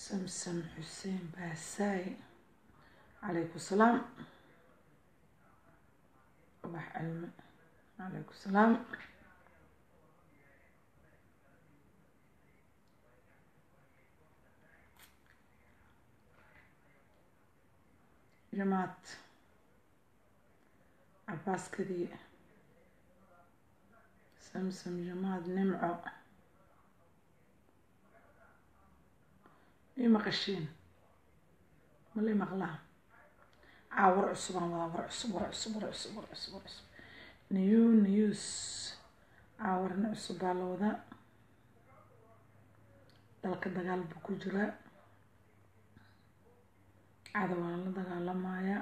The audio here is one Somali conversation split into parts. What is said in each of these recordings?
samsam xuseen baasaay calaykum salaam ubax cilmi calaykum salaam jamaad cabaas kadiye samsam jamaad nimco ii maqashiin mala maqlaa caa war cusubaan wadaa war cusub war cusub war cusub war cusub war cusub new news caa warna cusub baa la wadaa dalka dagaal buu ku jiraa cada waa la dagaalamayaa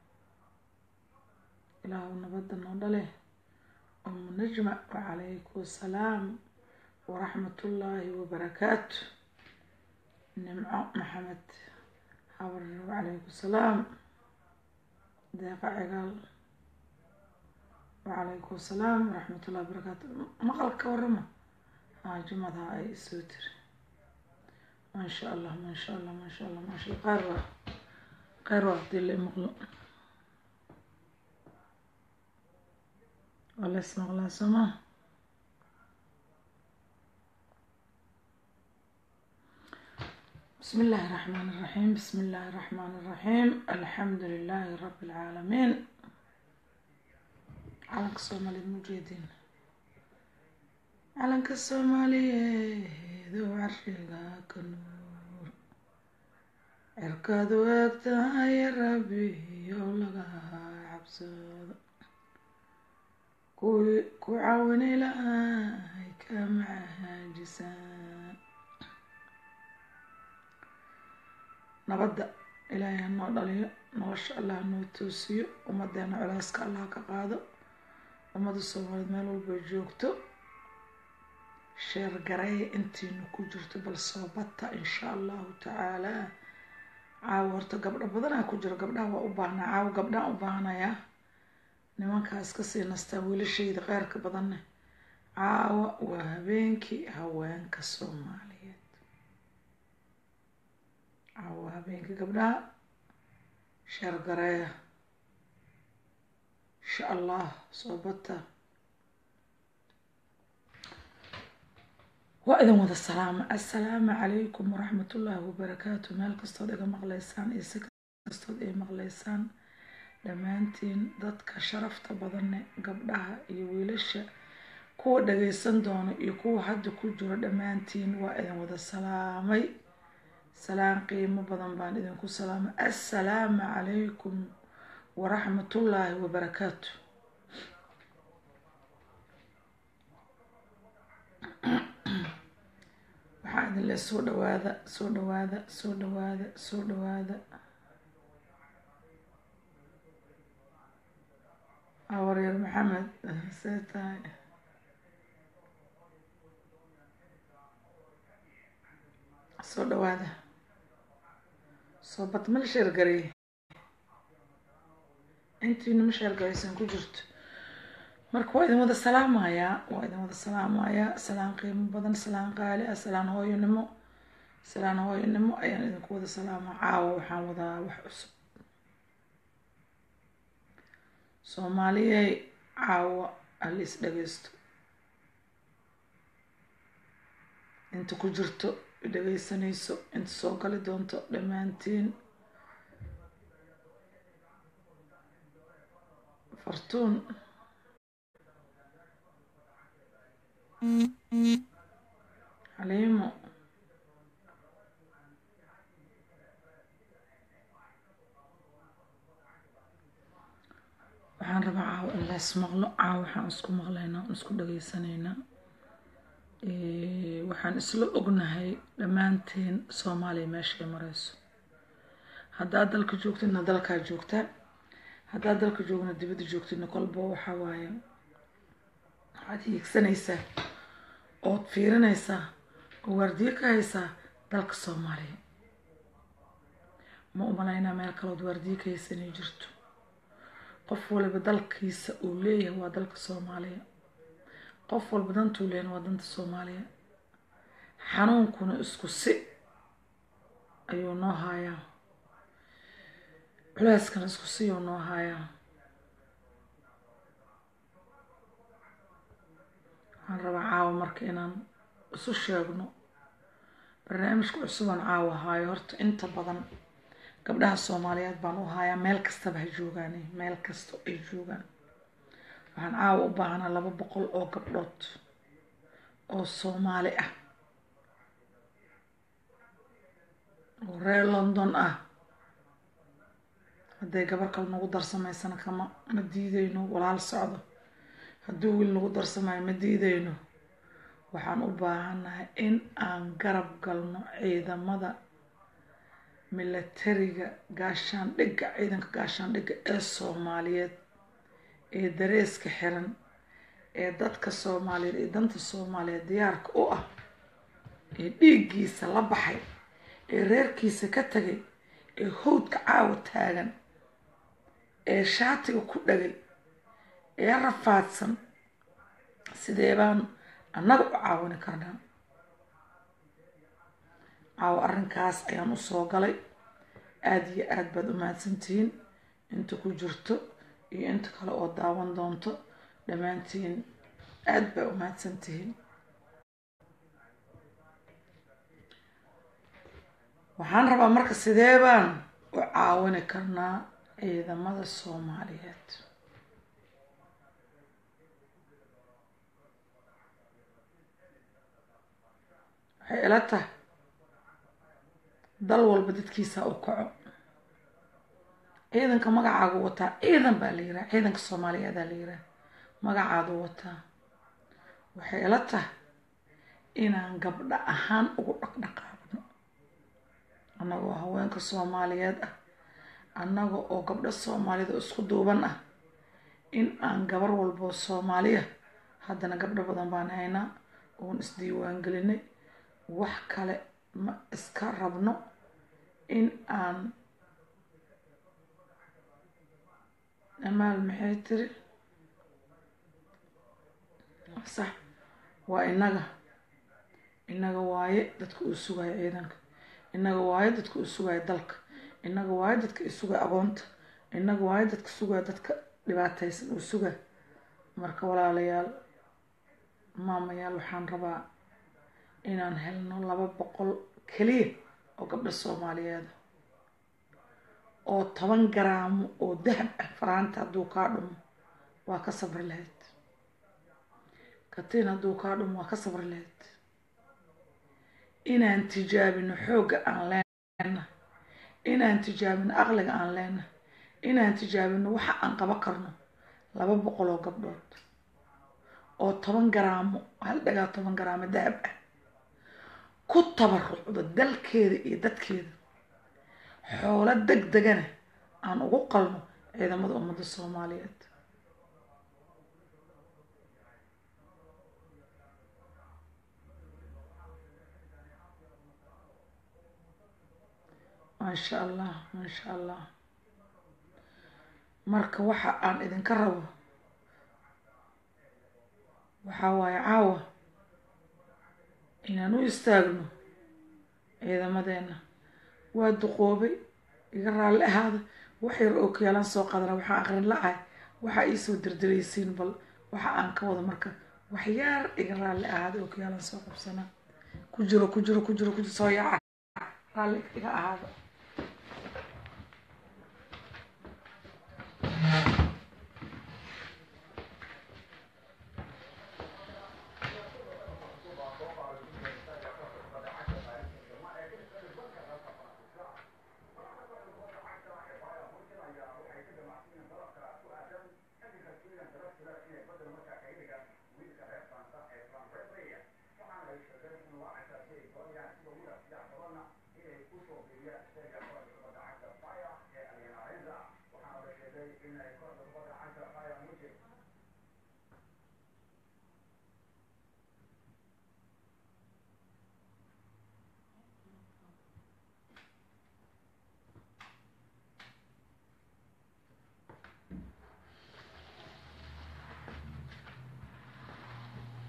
ilaahu nabadda noo dhale umu najma wacalaykum asalaam waraxmatullaahi wabarakaatu nimco maxamed habar wacalaykum salaam deeqa cigaal wacalaykum asalaam waraxmatullahi wabarakaatu maqalka warama haa jumada ay soo tiri maasha allah maasha allah maasha allah maasha allah qaar waa qaar waa hadii la maqlo waa la ismaqlaa sooma بسم الله الرحمن الرحيم بسم الله الرحمن الرحيم الحمد لله رب العالمين علنك الصومالي المجيدين علنك الصومالي ذو عرشها كنور عركاد وقتها يا ربي يولغا عبسود كو عاوني لهاي كمعها جسام nabadda ilaahay ha noo dhaliyo nolosha allah hanoo toosiyo ummadeena culeyska allah ka qaado ummadda soomaaliyeed meel walbay joogto sheer gareeya intiinu ku jirto bal soo bata insha allahu tacaalaa caawa horta gabdho badanaa ku jiro gabdhaha waa u baahnaa caawa gabdhaan u baahanayaa nimankaas kasii nastaa wiilashayda qeyrka badanne caawa waa habeenkii haweenka soomaaliyeed caawa habeenka gabdhaha sheergareeya insha allah soo bata waa idin wada salaama assalaamu calaykum waraxmatullaahi wabarakaatu meel kastood iga maqleysaan iyo si kastood ay maqleysaan dhammaantiin dadka sharafta badane gabdhaha iyo wiilasha kuwa dhageysan doono iyo kuwa hadda ku jiro dhammaantiin waa idin wada salaamay salaan qiimo badan baan idinku salaamay assalaamu calaykum waraxmatullaahi wabarakaatu waxaa idin le soo dhawaada soo dhawaada soo dhawaada soo dhawaada awaryar maxamed see tahay soo dhawaada soo bad ma la sheergareeye intiina ma sheergaraysan ku jirto marka waa idin wada salaamayaa waa idin wada salaamayaa salaan qiimo badan salaan qaali ah salaan hooyonimo salaan hooyonimo ayaan idinku wada salaama caawa waxaan wadaa wax cusub soomaaliyey caawa haliis dhageysto inta ku jirto dhageysanayso inta soo gali doonto dhammaantiin fartuun xaliimo waxaan rabaa caawa in lays maqlo caawa waxaan isku maqlaynaa on isku dhageysanaynaa waxaan isla ognahay dhammaantiin soomaaliya meesha ay mareyso haddaad dalka joogtidna dalkaa joogtaa haddaad dalka joogna dibadda joogtidna kolba waxaa waaye waxaad hiigsanaysaa ood fiirinaysaa oo waardiyo ka haysaa dalka soomaaliya ma umalaynaa meel kalood waardiyo ka haysa inay jirto qof waliba dalkiisa uu leeyahay waa dalka soomaaliya qof walba dantuu leeyahay waa danta soomaaliya xanuunkuna isku si ayuu noo haayaa culeyskan isku siyuu noo haayaa waxaan rabaa caawa marka inaan isu sheegno barnaamijka cusubaan caawa haayo horta inta badan gabdhaha soomaaliyeed baan u haayaa meel kastaba ha joogaane meel kasta ay joogaan waxaan caawa u baahanaa laba boqol oo gabdhood oo soomaali ah oo reer london ah hadday gabar kale nagu darsamaysana kama ma diideyno walaal socdo hadduu wiil nagu darsamayo ma diideyno waxaan u baahannahay in aan garab galno ciidamada milatariga gaashaandhigga ciidanka gaashaandhigga ee soomaaliyeed ee dareeska xiran ee dadka soomaaliyeed ee danta soomaaliyeed diyaarka u ah ee dhiiggiisa la baxay ee reerkiisa ka tagay ee howdka caawa taagan ee shaatiga ku dhagay ee rafaadsan sidee baan annaga u caawini karnaa caawa arrinkaas ayaan usoo galay aada iyo aada baad u mahadsantihiin inta ku jirto iyo inta kale oo daawan doonto dhammaantiin aada baa u mahadsantihiin waxaan rabaa marka sidee baan u caawini karnaa ciidamada soomaaliyeed waxay ila tahay dal walba dadkiisa u kaco ciidanka magacaagu wataa ciidan baa la yihaha ciidanka soomaaliyeedaa la yihaha magacaadu wataa waxay ila tahay inaan gabdho ahaan ugu dhaqdhaqaaqno annagoo haweenka soomaaliyeed ah annaga oo gabdho soomaaliyed oo isku duuban ah in aan gabar walboo soomaaliya haddana gabdho badan baan haynaa oon isdiiwaan gelinay wax kale ma iska rabno in aan amaal maxay tiri sax waa innaga innaga waaye dadka uu sugayo ciidanka innaga waayo dadka uu sugayo dalka innaga waayo dadka i sugaya aqoonta innaga waayo dadka sugaya dadka dhibaataysan uu suga marka walaalayaal maamayaal waxaan rabaa inaan helno laba boqol keliya oo gabdho soomaaliyeeda oo toban garaamo oo dahab ah faraanta hadduu kaa dhumo waa ka sabri lahayd katiin hadduu kaa dhumo waa ka sabri lahayd inaan tijaabino xoogga aan leenahay inaan tijaabino aqliga aan leenahay inaan tijaabino waxa aan qaban karno laba boqol oo gabdhood oo toban garaamo hal dhagaa toban garaamo dahab ah ku tabarucdo dalkeeda iyo dadkeeda xoolo deg degana aan ugu qalno ciidamada ummadda soomaaliyeed maasha allah maasha allah marka waxa aan idinka rabo waxaa waaye caawa inaan u istaagno ciidamadeena waa duqoobay iga raalli ahaada wax yar oo kiyaalaan soo qadana waxaa aqrin la-ahay waxaa iisoo dirdiraysiin bal waxa aan ka wado marka waxyaar iga raalli ahaada oo kiyaalaan soo qabsanaa ku jiro ku jiro ku jiro ku jiro soo yaaca raalli iga ahaada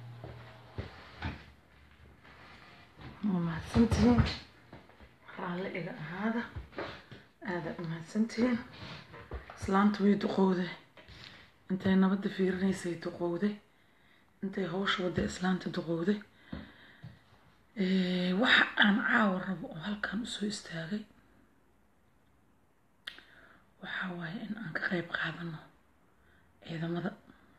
waa mahadsantihiin raalli iga ahaada aada umahadsantihiin islaanta way duqowday intay nabadda fiirinaysay duqowday intay hawsha wadda islaanta duqowday waxa aan caawa rabo oo halkan usoo istaagay waxaa waaye in aan ka qeyb qaadano ciidamada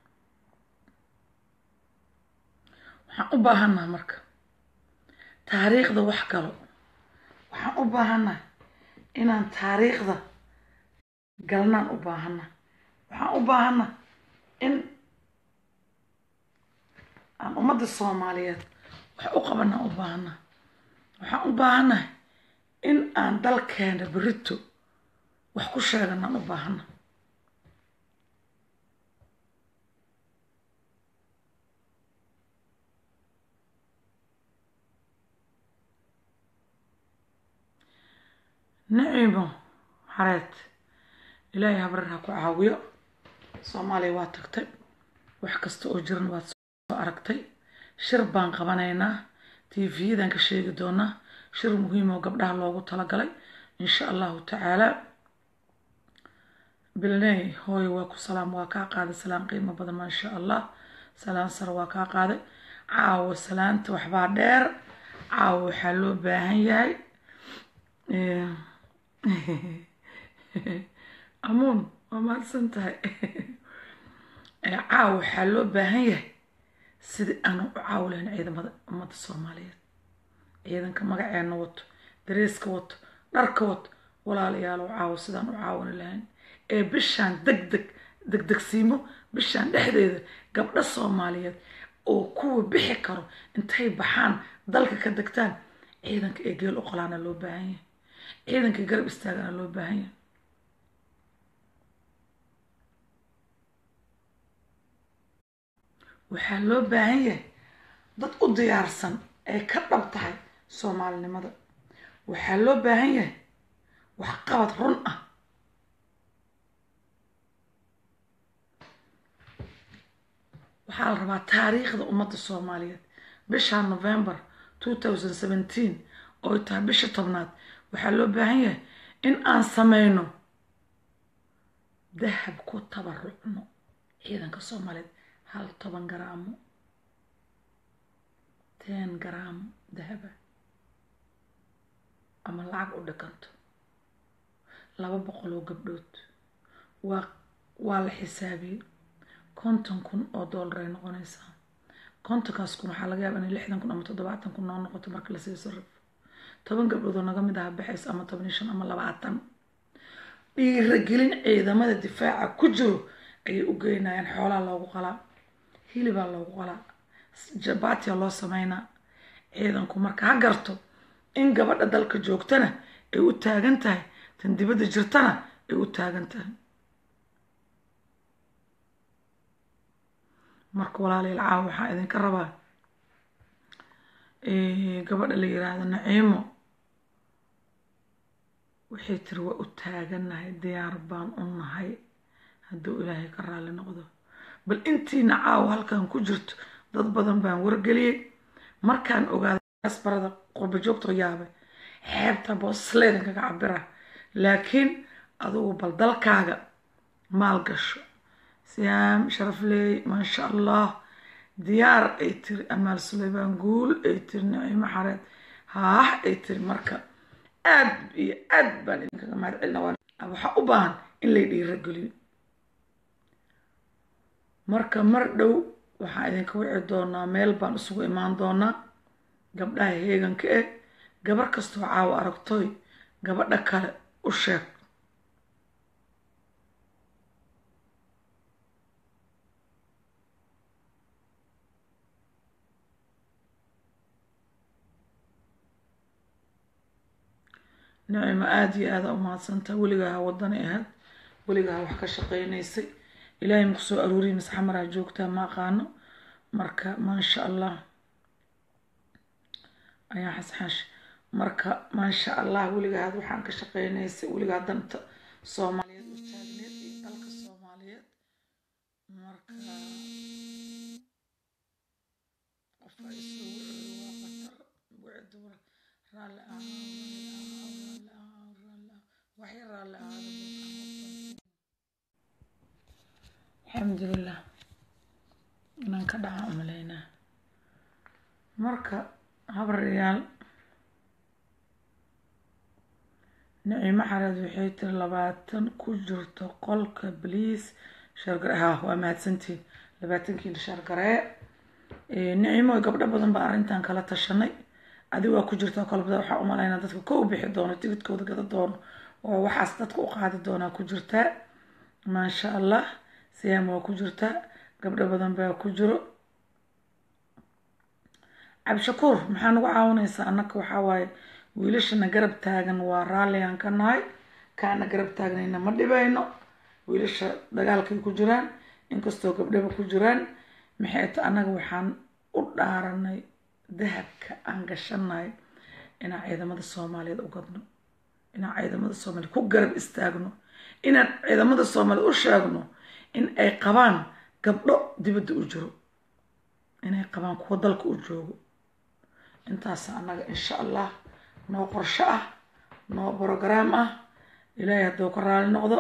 waxaan u baahannaha marka taariikhda wax galo waxaan u baahannaha inaan taariikhda galnaan u baahanna waxaan u baahanna in aan ummadda soomaaliyeed wax u qabanaan u baahanna waxaan u baahannahay in aan dalkeena berito wax ku sheeganaan u baahanna naciimo xareed ilaahay habrar ha ku caawiyo soomaaliya waa tagtay wax kasta oo jiran waad soo aragtay shir baan qabanaynaa tv-yadan ka sheegi doonaa shir muhiim oo gabdhaha loogu talagalay insha allahu tacaalaa bilney hooy waa ku salaam waa kaa qaaday salaan qiimo badan maasha allah salaan sare waa kaa qaaday caawo salaanta waxbaa dheer caawo waxaa loo baahan yahay amuun waa mahadsan tahay caaw waxaa loo baahan yahay sidii aanu u caawlayn ciidamada ummadda soomaaliyeed ciidanka magaceena wato dareeska wato dharka wato walaalayaalow caawo sidaan u caawani lahayn ee bishaan deg deg degdegsiimo bishaan dhexdeeda gabdho soomaaliyeed oo kuwa bixi karo intay baxaan dalka ka degtaan ciidanka ee geel u qolaana loo baahan yahay ciidankii garab istaagana loo baahan yahay waxaa loo baahan yahay dad u diyaarsan ay ka dhab tahay soomaalinimada waxaa loo baahan yahay waxqabad run ah waxaa la rabaa taariikhda ummadda soomaaliyeed bisha november two thousand seventeen ooy tahay bisha tobnaad waxaa loo baahan yahay in aan sameyno dahab ku tabarucno ciidanka soomaaliyeed hal toban garaamo ten garaamo dahaba ama lacag u dhikanto laba boqol oo gabdhood waa waa la xisaabiyey konton kun oo dollar ay noqonaysaa kontonkaas kun waxaa laga yaaba inay lixdan kun ama toddobaatan kun noo noqoto marka lasii sarrifo toban gabdhood oo naga mid aha baxays ama toban iyo shan ama labaatan dhiiragelin ciidamada difaaca ku jiro ayay u geynayaan xoolaa loogu qalaa hilibaa loogu qalaa jabaatiya loo sameynaa ciidanku marka ha garto in gabadha dalka joogtana ay u taagan tahay tan dibadda jirtana ay u taagan tahay marka walaalayaal caawa waxaa idinka rabaa gabadha la yiraahdo naciimo waxay tiri waa u taagannahay diyaar baan u nahay hadduu ilaahay ka raalli noqdo bal intiina caawa halkan ku jirto dad badan baan wargeliyey markaan ogaaday asbarada qurba joogtoo yaabay xeebta boosleedan kaga cabira laakiin adugu bal dalkaaga maal gasho siyaam sharafleey maasha allah diyaar ay tiri amaal suleymaan guul ay tiri naciimo xareed haah ay tiri marka aad iyo aad baan idinkaga mahad celina waxaa u baahan in lay dhiirageliyo marka mar dhow waxaan idinka wici doonaa meel baan isugu imaan doonaa gabdhaha heeganka eh gabar kastoo caawo aragtoy gabadha kale u sheeg nicimo aada iyo aada umahadsantaa weligaa ha wadani ahayd weligaa ha wax ka shaqeynaysay ilaahay maku soo aruuriyi mise xamaraa joogtaa ma aqaano marka maasha allah ayaa xasxaash marka maasha allah weligaa had waxaan ka shaqeynaysay weligaa danta soomaaliyeed u taagneed iyo dalka soomaaliyeed marka qofka isoo wuxuu waa qatar buuci dumar raalli ah raalli ah waxay raalli ahaada alxamdulilah inaan ka dhaca umaleynaa marka habaryaal nicimo xareed waxay tiri labaatan ku jirto qolka bliis shargare ha waa mahadsantiin labaatankiina shargaree nicimo gabdho badan baa arrintan kala tashanay adig waa ku jirta kolbada waxaa umalaynaa dadka ka u bixi doono tigidkooda gada doono oo waxaas dadka u qaadi doonaa ku jirtaa maasha allah siyaam waa ku jirtaa gabdho badan baa ku jiro cabdishakuur maxaa nagu caawinaysaa annaka waxaa waaye wiilashana garab taagan waa raalligaan ka nahay kaana garab taagnayna ma dhibayno wiilasha dagaalkay ku jiraan inkastoo gabdhaba ku jiraan maxay ta annaga waxaan u dhaaranay dahabka aan gashanahay inaan ciidamada soomaaliyeed u gadno inaan ciidamada soomaaliyeed ku garab istaagno inaan ciidamada soomaaliyeed u sheegno in ay qabaan gabdho dibadda u jiro inay qabaan kuwo dalka u joogo intaasa annaga insha allah noo qorsho ah noo brograam ah ilaahay hadduu ka raali noqdo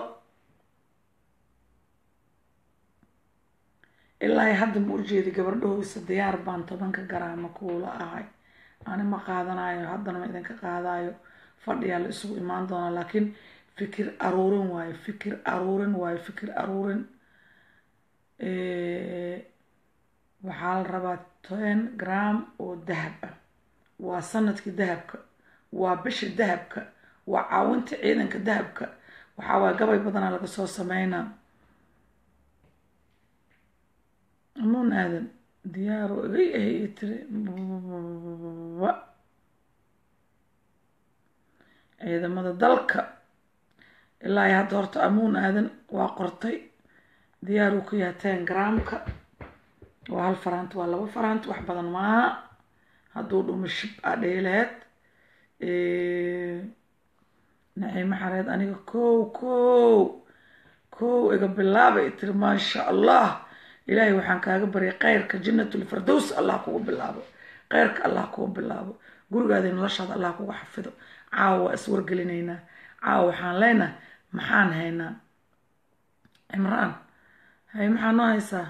ilaahay hadda ma ujeedi gabardhahoysa diyaar baan tobanka garaama kuula ahay ani ma qaadanayo haddana ma idinka qaadayo fadhiyaa la isugu imaan doonaa laakiin fikir aruurin waayo fikir aruurin waayo fikir aruurin waxaa la rabaa ten gram oo dahab ah waa sanadkii dahabka waa bishii dahabka waa caawinta ciidanka dahabka waxaa waaya gabay badanaa laga soo sameynaa amuun aadan diyaaro igay ahay ii tiri ciidamada dalka ilaa hadda horta amuun aadan waa qortay diyaaruu ku yahay ten gramka waa hal faraanti waa laba faraanti wax badan maaha hadduu dhumo shib aa dheelaheed naciimo xareed aniga kow kow kow iga bilaaba i tiri maasha allah ilaahay waxaan kaaga baryay kheyrka jannatul firdows allah kugu bilaabo kheyrka allah kugu bilaabo gurigaada noloshaada allah kugu xafido caawa waa iswargelinaynaa caawa waxaan leenahay maxaan haynaa cimraan hay maxaa noo haysaa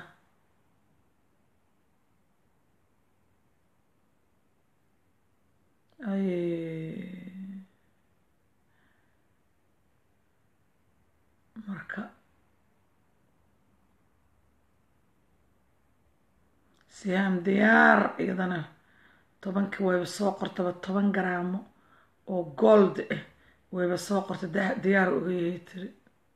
marka siyaam diyaar iyadana tobankii wayba soo qortaba toban garaamo oo gold ah wayba soo qortay diyaar uga yahay tiri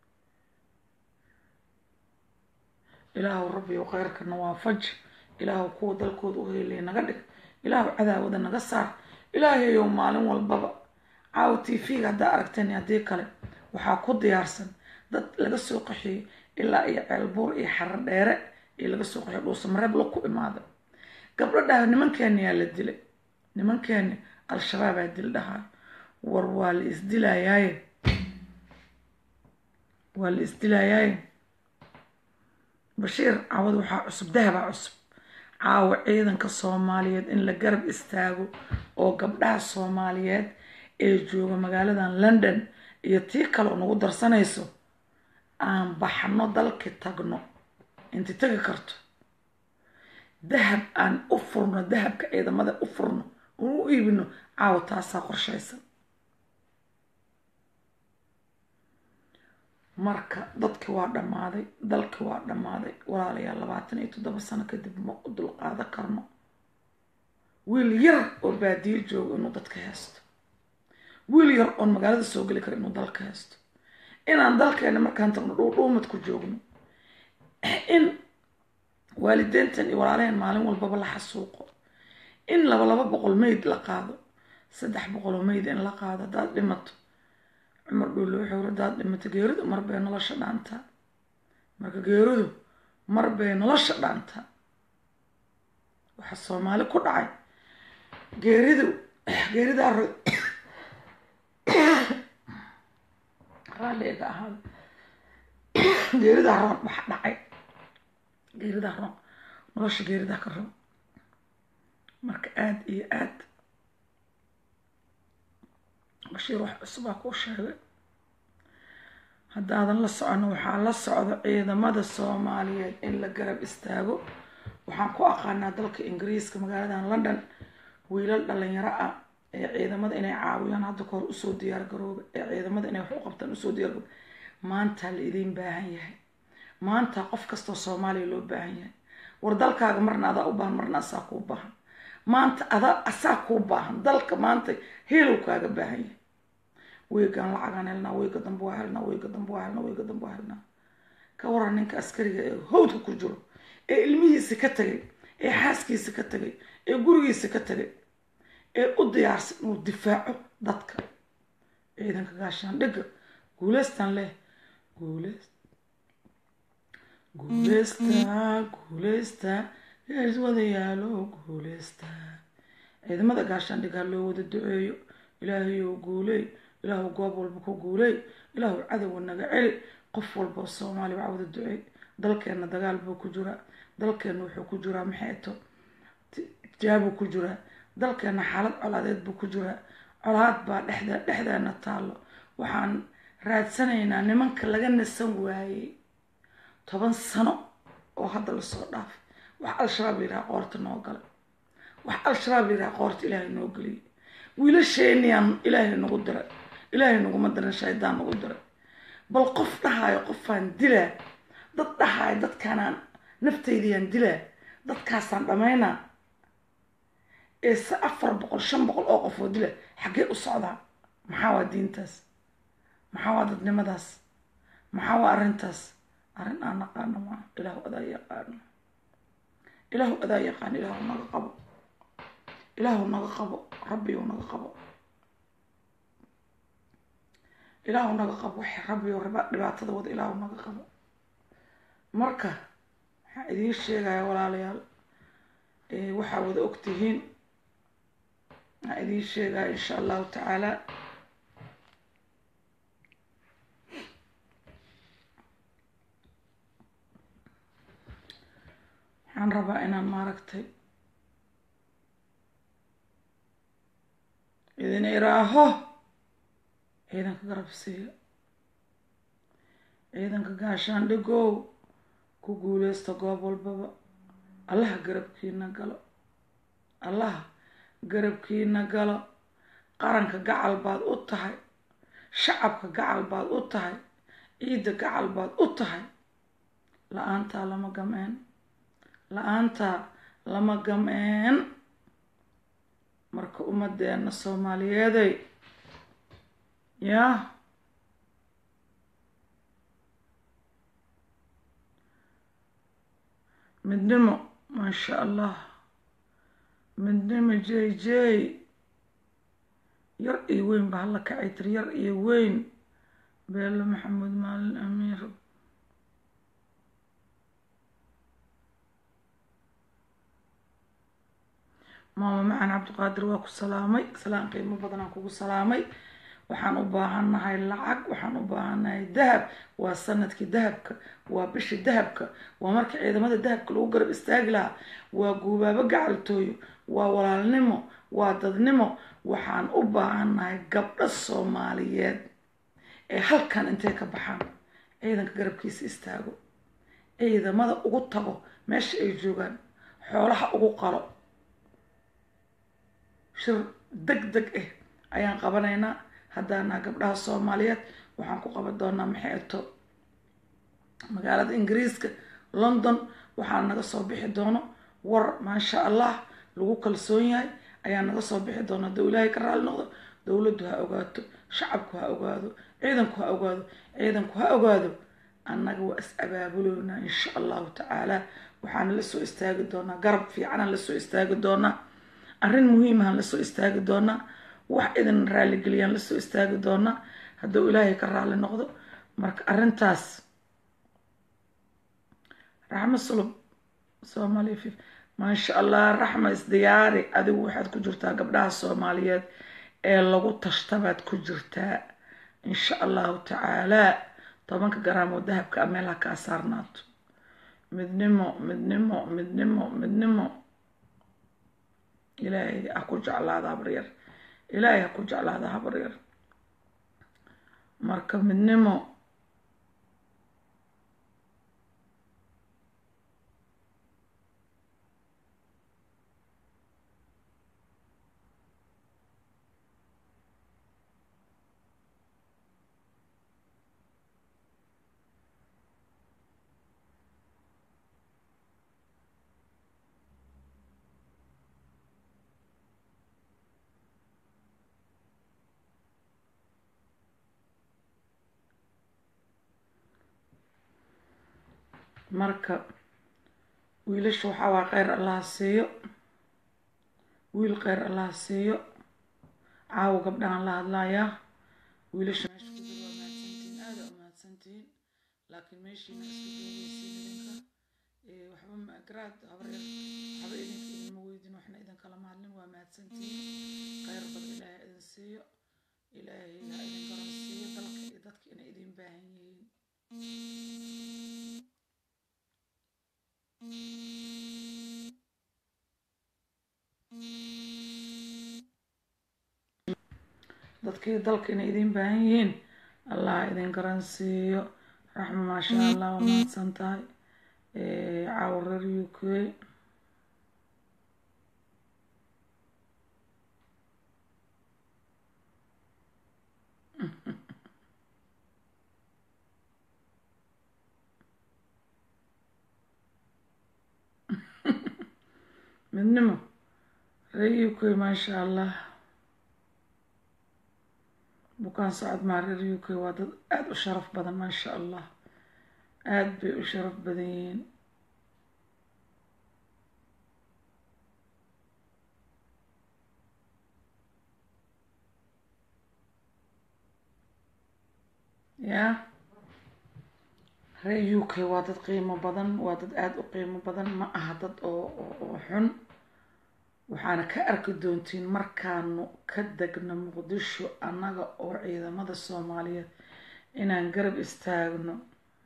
ilaahu rabbiyow kheyrkana waa faj ilaahu kuwa dalkooda u heelaya naga dhig ilaahu cadaawada naga saar ilaahayow maalin walbaba caawa t v-ga haddaa aragteen haddii kale waxaa ku diyaarsan dad laga soo qaxiyey ilaa iyo ceelbuur iyo xarar dheere iyo laga soo qaxiyo dhuusamareeb la ku imaada gabdho dhaha nimankeeni yaa la dilay nimankeeni al-shabaabaa dil dhahaa war waa la isdilayaaye waa la isdilayaaye bashiir caawad waxaa cusub dahabaa cusub caawa ciidanka soomaaliyeed in la garab istaago oo gabdhaha soomaaliyeed ee jooga magaaladan london iyo tii kale oo nagu darsanayso aan baxno dalki tagno inti tegi karto dahab aan u furno dahabka ciidamada u furno oon u iibino caawa taasaa qorshaysan marka dadki waa dhammaaday dalki waa dhammaaday walaalayaal labaatan iyo toddoba sano kadib ma u dulqaado karno wiil yar oo baadiyo joogo inuu dadka haysto wiil yar oon magaalada soo geli karo inuu dalka haysto inaan dalkeena markaan tagno dhuudhuumad ku joogno in waalideyntan iyo walaalaheen maalin walbaba la xasuuqo in laba laba boqol meyd la qaado saddex boqol oo meyd in la qaado haddaad dhimato cumar dhuulle wuxuu uri haddaad dhimato geeridu mar bay nolosha dhaantaa marka geeridu mar bay nolosha dhaantaa waxaa soomaali ku dhacay geeridu geeridaa raalliga ahaada geeridaa roon wax dhacay geeridaa roon nolosha geeridaa ka roon marka aada iyo aada bashiir wax cusubaa kuu sheegay haddaadan la socono waxaa la socdo ciidamada soomaaliyeed in la garab istaago waxaan ku aqaanaa dalka ingiriiska magaaladan london wiilal dhalinyaro ah ee ciidamada inay caawiyaan hadda kahor usoo diyaar garooba ee ciidamada inay wax u qabtaan usoo diyaar garooba maanta la idiin baahan yahay maanta qof kastoo soomaaliya loo baahan yahay war dalkaaga marna adaa u baahan marna asaa kuu baahan maanta adaa asaa kuu baahan dalka maanta heelow kaaga baahan yahay weygaan lacagaan helnaa weyga dambe waa helnaa weyga dambe waa helnaa weyga dambe waa helnaa ka waran ninka askariga ee hawdka ku jiro ee ilmihiisa ka tagay ee xaaskiisa ka tagay ee gurigiisa ka tagay ee u diyaarsan inuu difaaco dadka ciidanka gaashaandhigga guuleystan leh guuleys guuleysta guuleysta gees wadayaalo guuleysta ciidamada gaashaandhig ha loo wada duceeyo ilaahayow guuley ilaahu goob walba ku guuley ilaahu cadowga naga celi qof walba oo soomaaliya waa wada duceey dalkeenna dagaal buu ku jiraa dalkeenna wuxuu ku jiraa maxeeto jaabuu ku jiraa dalkeenna xaalad colaadeed buu ku jiraa colaad baa dhexda dhexdeena taallo waxaan raadsanaynaa nimanka laga nasan waayey toban sano oo hadda lasoo dhaafay wax al-shabaab la yidhaha qoorta noo galay wax al-shabaab la yidhaha qoorta ilaahay noo geliyay wiilasheeniyaan ilaahay nagu diray ilaahay naguma dirin shaydaan nagu diray bal qof dhahaayo qofaan dilaa dad dhahaayo dadkaanaan naftaydiyaan dilaa dadkaasaan dhammaynaa ee se afar boqol shan boqol oo qof oo dila xaggee u socdaa maxaa waa diintaas maxaa waa dadnimadaas maxaa waa arrintaas arrin aan naqaano maa ilaahu adaa yaqaano ilaahu adaa yaqaano ilaahu naga qabo ilaahu naga qabo rabbiyu naga qabo ilaahu naga qabo wax rabbiyo dhibaatada wada ilaahu naga qabo marka waxaa idiin sheegaya walaalayaal waxaa wada ogtihiin waxaa idiin sheegaya insha allahu tacaala waxaan rabaa inaan maaragtay idin iraaho ciidanka garabsiiya ciidanka gaashaandhigow ku guuleysta goob walbaba allaha garabkiina galo allaha garabkiina galo qaranka gacal baad u tahay shacabka gacal baad u tahay ciidda gacal baad u tahay la-aantaa lama gameen la-aantaa lama gameen marka ummadeena soomaaliyeeday yaa midnimo maasha allah midnimo j j yar iyo weyn ba hala kacay tir yar iyo weyn beelo maxamuud maalin amiir maama macan cabdiqaadir waa ku salaamay salaan qiimo badanaan kugu salaamay waxaan u baahannahay lacag waxaan u baahannahay dahab waa sanadkii dahabka waa bishii dahabka waa marka ciidamada dahabka lagu garab istaagi lahaa waa guubaabo gacaltooyo waa walaalnimo waa dadnimo waxaan u baahannahay gabdho soomaaliyeed ee halkan intay ka baxaan ciidanka garabkiisa istaago ciidamada ugu tago meesha ay joogaan xoolaha ugu qalo shir deg deg ah ayaan qabanaynaa haddaana gabdhaha soomaaliyeed waxaan ku qaban doonaa maxay ato magaalada ingiriiska london waxaa naga soo bixi doono war maasha allah lagu kalsoon yahay ayaa naga soo bixi doona hadduu ilaahay ka raali noqdo dowladdu ha ogaato shacabku ha ogaado ciidanku ha ogaado ciidanku ha ogaado annaga waa is abaabuloynaa insha allahu tacaala waxaana la soo istaagi doonaa garab fiicanaan lasoo istaagi doonaa arrin muhiimahan lasoo istaagi doonaa wax idin raalligeliyaan lasoo istaagi doonaa hadduu ilaahay ka raali noqdo marka arrintaas raxmo sulub soomaaliya fif maasha allah raxma isdiyaari adigu waxaad ku jirtaa gabdhaha soomaaliyeed ee lagu tashtabaad ku jirtaa insha allahu tacaalaa tobanka garaam oo dahabka a meel ha kaa saarnaato midnimo midnimo midnimo midnimo ilaahay ha ku jeclaada habaryar ilaahay ha ku jeclaada habaryar marka midnimo marka wiilasha waxaa waa kheyr allaha siiyo wiil kheyr allaha siiyo caawa gabdhahan la hadlayaa wiilasha meesha ku jira waa mahadsantihiin aada u mahadsantihiin laakiin meeshiina iska joogeysiin idinka waxba ma garaad habar yar waxba idinka idinma weydin waxna idinkalama hadlin waa mahadsantihiin kheyr badan ilaahay idin siiyo ilaahay ha idin garan siiyo dalka iyo dadka inay idin baahan yihiin dadkii dalka inay idin baahan yihiin allah idin garan siiyo raxma maasha allah waa mahadsan tahay caawa reer u k midnimo reer u k maasha allah bukaan socod maa reer u k waa dad aada u sharaf badan maasha allah aada bay u sharaf badan yihiin ya reer u k waa dad qiimo badan waa dad aada u qiimo badan ma aha dad oo oo xun waxaana ka arki doontiin markaanu ka degno muqdisho annaga oo ciidamada soomaaliyeed inaan garab istaagno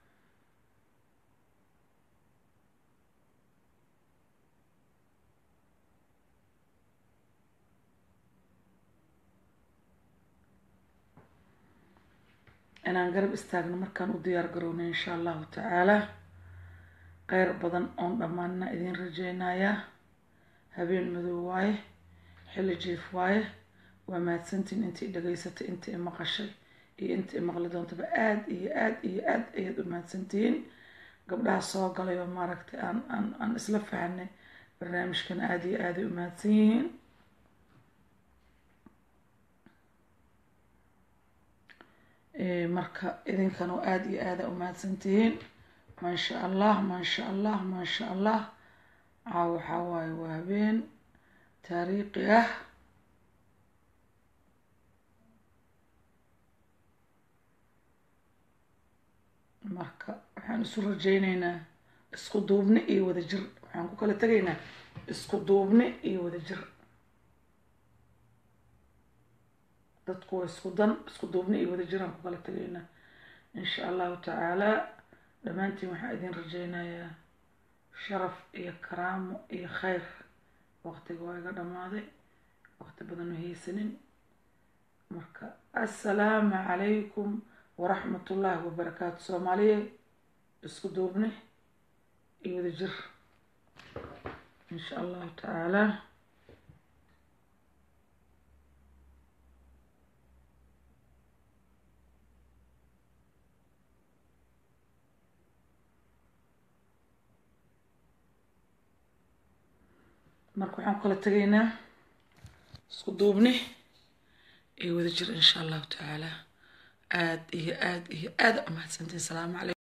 inaan garab istaagno markaan u diyaar garowno insha allahu tacaala kheyr badan oon dhammaanna idiin rajeynayaa habeen madow waaye xilli jiif waaye waa mahadsantiin intii dhegaysatay intii i maqashay iyo intii i maqli doontaba aada iyo aada iyo aada ayaad u mahadsantihiin gabdhaha soo galay oo maaragtay aan aan aan isla fahanay barnaamijkan aada iyo aaday u mahadsan yihiin marka idinkan oo aada iyo aada u mahadsantihiin maasha allah maasha allah maasha allah caaw waxaa waaye waa habeen taariikhi ah marka waxaan isu rajeyneynaa isku duubni iyo wada jir waxaan ku kala tegaynaa isku duubni iyo wada jir dadku waa isku dan isku duubni iyo wada jiraan ku kala tegaynaa insha allahu tacaala dhammaantiin waxaan idin rajeynayaa sharaf iyo karaamo iyo kheyr waqtiga waa iga dhammaaday waqti badan ma haysanin marka assalaamu calaykum waraxmat ullaahi wabarakaatu soomaaliye isku duubni iyo wada jir insha allahu tacaala marka waxaan kala tegaynaa isku duubni iyo wada jir insha allahu tacaala aada iyo aada iyo aada u mahadsantiin salaamu calaykum